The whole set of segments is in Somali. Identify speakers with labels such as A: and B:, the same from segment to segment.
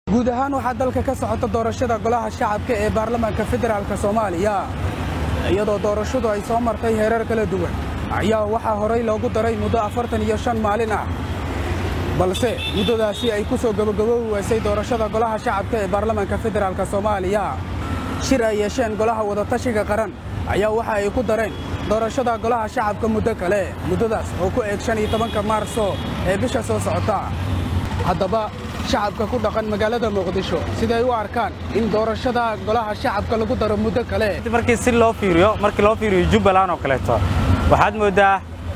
A: guud ahaan waxaa dalka ka socota doorashada golaha shacabka ee baarlamaanka federaalk soomaaliya iyadoo doorashadu ay soo martay heerar kala duwan ayaa waxaa horay loogu daray muddo afartan iyo shan maalin ah balse muddadaasi ay ku soo gebagaboobi weysay doorashada golaha shacabka ee baarlamaanka federaalk soomaaliya shir ay yeesheen golaha wadatashiga qaran ayaa waxa ay ku dareen doorashada golaha shacabka muddo kale muddadaas oo ku eeg shan iyo tobanka maarso ee bisha soo socota haddaba shacabka ku dhaqan magaalada muqdisho siday u arkaan in doorashada golaha shacabka lagu daro muddo kale
B: markii si loo fiiriyo markii loo fiiriyo jubbaland oo kaleeto waxaad mooddaa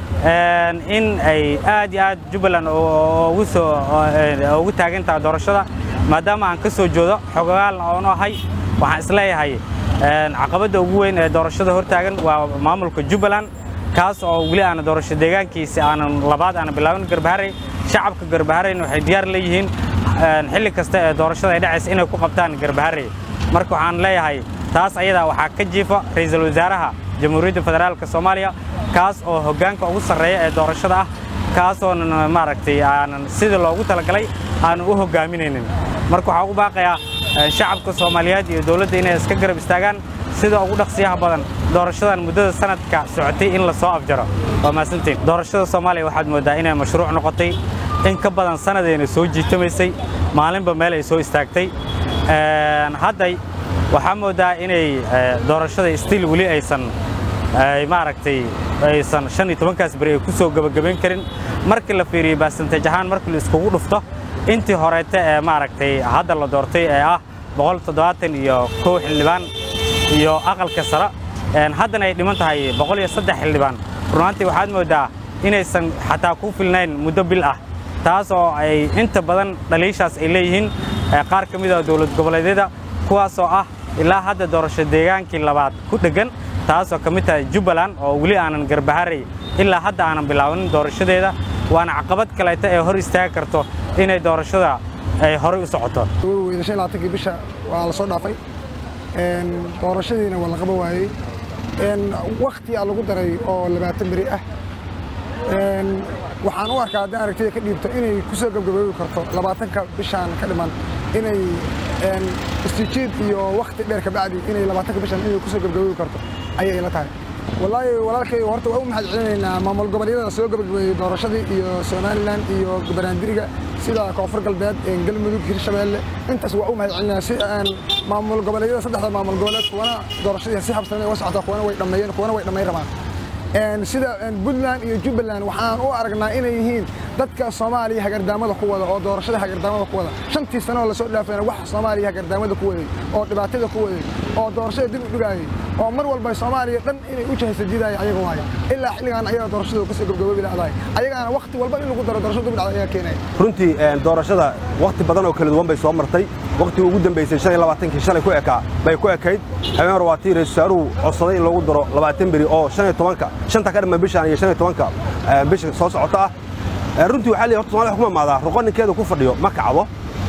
B: in ay aad iyo aad jubbaland ugu soo ugu taagan tahay doorashada maadaama aan ka soo joodo xogogaalna oonu ahay waxaan isleeyahay caqabadda ugu weyn ee doorashada hortaagan waa maamulka jubbaland kaas oo weli aana doorasho deegaankiisi aanan labaad aana bilaabin garbaharey shacabka garbahareyna waxay diyaar leeyihiin xilli kasta ee doorashada ay dhacaysa inay ku qabtaan garbaharey marka waxaan leeyahay taas ayadaa waxaa ka jiifa ra'iisul wasaaraha jamhuuriyadda federaalka soomaaliya kaas oo hoggaanka ugu sarreeya ee doorashada ah kaasoonan maaragtay aanan sidii loogu talagalay aanan u hoggaaminaynin marka waxaa ugu baaqayaa shacabka soomaaliyeed iyo dowladda inay iska garab istaagaan sida ugu dhaqsiyaha badan doorashadan muddada sanadka socotay in la soo afjaro waa mahadsantiin doorashada soomaaliya waxaad mooddaa inay mashruuc noqotay in ka badan sanadayna soo jiitamaysay maalinba meel ay soo istaagtay hadday waxaa mooddaa inay doorashada stiil weli aysan maaragtay aysan shan iyo tobankaas beri ay ku soo gebagabayn karin markii la fiiriyo baasanteej ahaan markii la iskugu dhufto intii horeete ee maaragtay hadda la doortay ee ah boqol toddobaatan iyo kow xildhibaan iyo aqalka sare haddana ay dhiman tahay boqol iyo saddex xildhibaan runaantii waxaad mooddaa inaysan xataa ku filnayn muddo bil ah taas oo ay inta badan dhaliishaas ay leeyihiin qaar ka mid a dowlad goboleedyada kuwaasoo ah ilaa hadda doorasho deegaankii labaad ku dheggan taasoo ka mid tahay jubbaland oo weli aanan garbaharey ilaa hadda aanan bilaabanin doorashadeeda waana caqabad kaleeta ee hor istaagi karto inay doorashada ay horay u socoto
C: kii bisha waa la soo dhaafay doorashadiina waa la qaba waayey wakhtiyaa lagu daray oo labaatan beri ah waxaan u arkaa haddii aragtida ka dhiibto inay ku soo gebgaboobi karto labaatanka bishaan ka dhiman inay istijiid iyo wakhti dheer kabacdi inay labaatanka bishaan inay ku soo gebgaboobi karto ayay ila tahay wallaahi walaalkay horta waa u mahad celinaynaa maamul goboleedyada soo gebagabeeyey doorashadii iyo somalilan iyo banaandiriga sida koonfur galbeed galmudug hirshabeelle intaas waa u mahad celinaa si maamul goboleedyada saddexda maamul goboleed kuwana doorashadii si habsamay uga socota kuwana way dhammeeyeen kuwana way dhammayn rabaan sida puntland iyo jubbaland waxaan u aragnaa inay yihiin dadka soomaaliya hagardaamada ku wada oo doorashada hagardaamada ku wada shantii sano oo lasoo dhaafayna wax soomaaliya hagardaamada ku waday oo dhibaatada ku waday oo doorashada dib u dhigaayay oo mar walba soomaaliya dhan inay u jahaysa diidaya ayaga waayo ilaa xilligaan ayaga doorashada kasoo gabgaboobi dhacdaay ayagaana wakhti walba in lagu daro doorashada dib dhacda ayaa keenaya
D: runtii doorashada wakhti badan oo kala duwan bay soo martay wakhtigii ugu dambaysay shan iyo labaatankii shalay ku ekaa bay ku ekayd habeen hore waa tii ra-isul wasaaruhu codsaday in lagu daro labaatan beri oo shan iyo tobanka shanta ka dhiman bishaan iyo shan iyo tobanka bisha soo socota ah runtii waxaa leeyahay horta Soomaaliya wax kuma maadaa ruqaninkeeda ku fadhiyo ma kacdo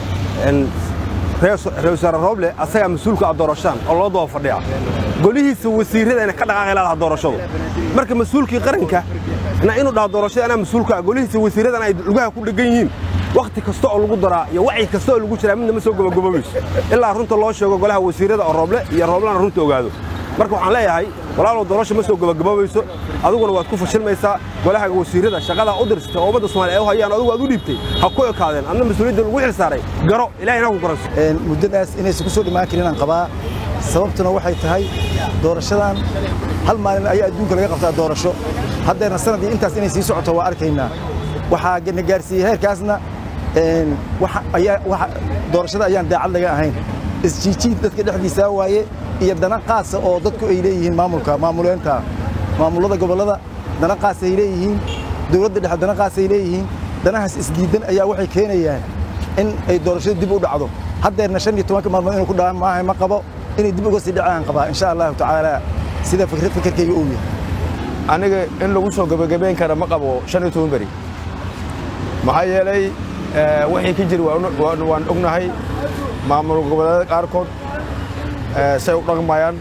D: ra-isul wasaare Rooble asaga mas'uulka ah doorashadan oo loo daba fadhiya golihiisa wasiirada inay ka dhaqaaqi lahaa doorashadu marka mas'uulkii qaranka na inuu dhaho doorashada anaa mas'uulka ah golihiisa wasiiradan ay lugaha ku dhegan yihiin wakhti kasta oo lagu daraa iyo wacyi kasta oo lagu jiraa midna ma soo gabagaboobayso ilaa runta loo sheego golaha wasiirada oo Rooble iyo Rooblana runta ogaado marka waxaan leeyahay walaalow doorasho ma soo gabagaboobayso adiguna waad ku fashilmaysaa golaha wasiirada shaqada u dirsatay oo ummadda Soomaaliya ay u hayaan adigu aad u dhiibtay ha ku ekaadeen adna mas'uuliyadda lagu xil saaray garo ilaahina ku garanso
E: muddadaas inaysan ku soo dhimaan karin aan qabaa sababtuna waxay tahay doorashadan hal maalin ayaa adduunka laga qabtaa doorasho haddeerna sanadii intaas inay sii socoto waa arkaynaa waxaa na gaarsiiyey heerkaasna doorashada ayaan daacad laga ahayn isjiijiid dadka dhexdiisaa waaye iyo dana qaasa oo dadku ay leeyihiin maamulka maamuleenta maamulada gobollada dana qaas ay leeyihiin dowladda dhexe dana qaas ay leeyihiin danahaas isdiidan ayaa waxay keenayaan in ay doorashada dib u dhacdo haddeerna shan iyo tobanka maalmood inuu ku dhacaan maaha ma qabo inay dib uga sii dhacaan qabaa insha allahu tacaala sida fikirkayga uu yahay
F: aniga in lagu soo gebagabayn kara ma qabo shan iyo toban beri maxaa yeelay wixii ka jiri waan ognahay maamul goboleedyada qaarkood say u dhaqmayaan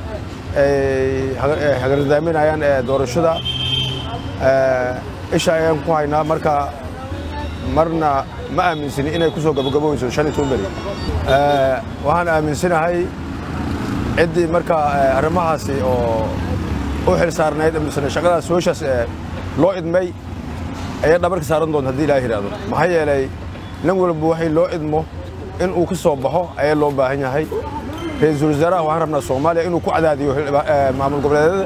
F: hagardaaminayaan doorashada isha ayaan ku haynaa marka marna ma aaminsani inay ku soo gabagaboyso shan iyo toban beri waxaan aaminsanahay ciddii marka arrimahaasi oo u xil saarnayd misne shaqadaas hooshaas loo idmay ayay dhabarka saaran doonta haddii ilaah yidhaahdo maxaa yeelay nin walba waxay loo idmo in uu ka soo baxo ayaa loo baahan yahay ra-iisul wasaaraha waxaan rabnaa soomaaliya inuu ku cadaadiyo maamul goboleedyada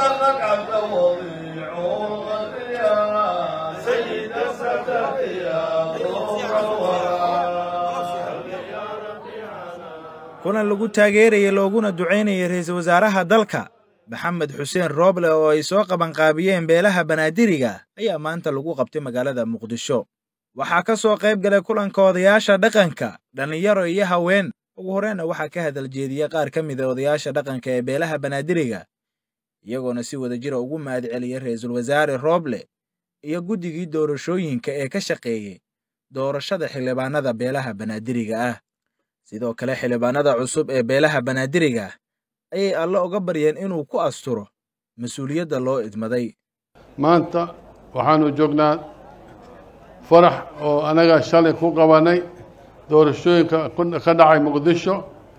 G: kulan lagu taageeraya looguna ducaynaya ra'iisul wasaaraha dalka maxamed xuseen rooble oo ay soo qabanqaabiyeen beelaha banaadiriga ayaa maanta lagu qabtay magaalada muqdisho waxaa ka soo qayb galay kulanka odayaasha dhaqanka dhallinyaro iyo haween ugu horreenna waxaa ka hadal jeediyey qaar ka mida odayaasha dhaqanka ee beelaha banaadiriga iyagoona si wada jira ugu mahad celiyey ra'iisul wasaare rooble iyo guddigii doorashooyinka ee ka shaqeeyey doorashada xildhibaanada beelaha banaadiriga ah sidoo kale xildhibaanada cusub ee beelaha banaadiriga ayay alle uga baryeen inuu ku asturo mas-uuliyadda loo idmaday
H: maanta waxaanu joognaa farax oo anaga shalay ku qabanay doorashooyinka ka dhacay muqdisho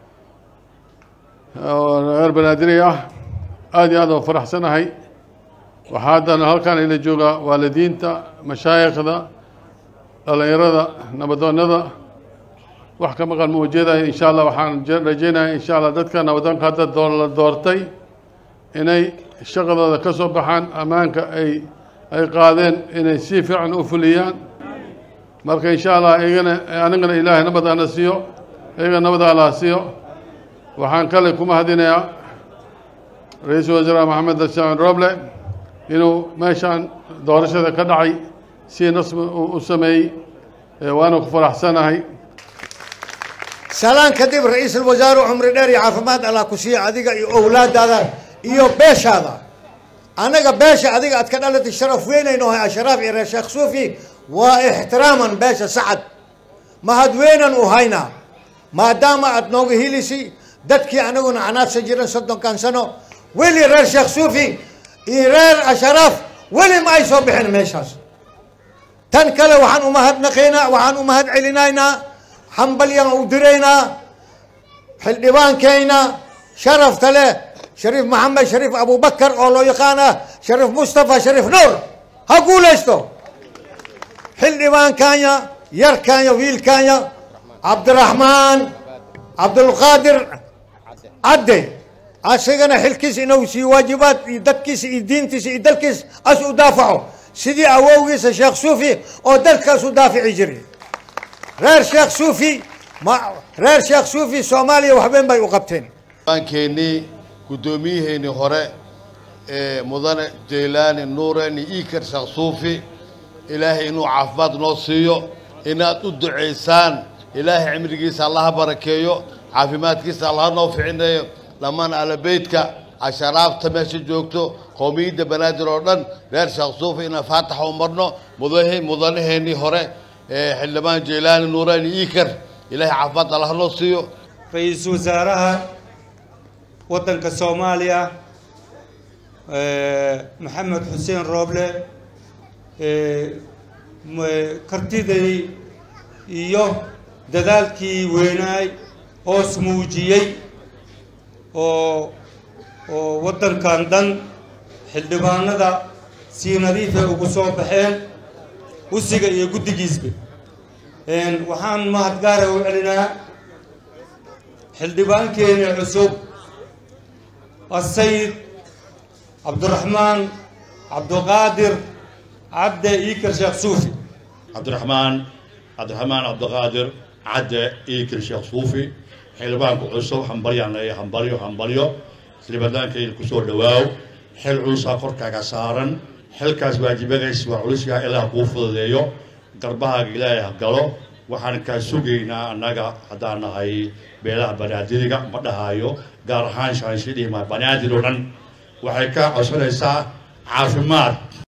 H: oo reer banaadiri ah aad iyo aad oo faraxsanahay waxaa haddana halkaan ila joogaa waalidiinta mashaayikhda dhallinyarada nabadoonnada wax ka maqan ma ujeedayo insha allah waxaan rajeynaya insha allah dadka nabadoonka hadda la doortay inay shaqadooda ka soo baxaan ammaanka ay ay qaadeen inay si fiican u fuliyaan marka insha allah iyagana anigana ilaahay nabad ana siiyo iyaga nabad allah siiyo waxaan kale ku mahadinayaa ra-iisul wasaare maxamed xuseen roble inuu meeshaan doorashada ka dhacay si nasmi u sameeyey waana ku faraxsanahay
I: salaan kadib ra-iisul wasaare cumri dheer iyo caafimaad allah ku siiya adiga iyo owlaadaada iyo beeshaada annaga beesha adiga aad ka dhalatay sharaf weynayno hay ashraaf iyo reer sheekh suufi waa ixtiraaman beesha sacad mahad weynan u haynaa maadaama aad nooga helisi dadkii anaguna canaadsan jiran soddonkan sano weli reer sheekh suufi iyo reer ashraaf weli ma ay soo bixin meeshaas tan kale waxaan umahadnaqaynaa waxaan u mahad celinaynaa hambalyan u diraynaa xildhibaankayna sharafta leh shariif maxamed shariif abubakar oo loo yaqaana shariif mustafa shariif nuur ha guulaysto xildhibaankanya yarkanya wiilkanya cabdiraxmaan cabdulqaadir cadde asagana xilkiisa inuu sii waajibaad iyo dadkiisa iyo diintiisa iyo dalkiisa as u daafaco sidii awowgiisa sheekh suufi oo dalkaas u daafici jiray reer sheekh suufi ma reer sheekh suufi soomaaliya waxweyn bay u qabteen
J: aankeennii guddoomiyaheenii hore ee mudane jaylaani nuureeni iikar sheekh suufi ilaahay inuu caafimaad noo siiyo inaad u ducaysaan ilaahay cimrigiisa allaha barakeeyo caafimaadkiisa allaha noo ficineeyo dhammaan alabeydka casharaabta meesha joogto qowmiyadda banaadir oo dhan reer sheekh suufi inaan faataxa u marno mudahe mudanaheenii hore ee xildhibaan jaylaani nuureeni iikar ilaahay caafimaad allaha noo siiyo
K: ra-iisul wasaaraha waddanka soomaaliya maxamed xuseen rooble kartidii iyo dadaalkii weynaay oos muujiyey oo oo waddankan dhan xildhibaanada sii nadiifay ugu soo baxeen usiga iyo guddigiisba waxaan mahadgaara u celinaa xildhibaankeeni cusub السيد عبد الرحمن عبد القادر عبد إيكر شيخ صوفي
L: عبد الرحمن عبد الرحمن عبد القادر عبد إيكر شيخ صوفي حلبان كعصو حنبريو يعني حنبريو حنبريو سليبان كي الكسور دواو حل عصا قركا كسارن حل كاس واجبغيس وعلوسيا إلا قوفو ديو قربها إلهي هقلو waxaan kaa sugaynaa annaga haddaan nahay beelaha banaadiriga ma dhahaayo gaar ahaan shaanshidhiima banaadir oo dhan waxay kaa codsanaysaa caafimaad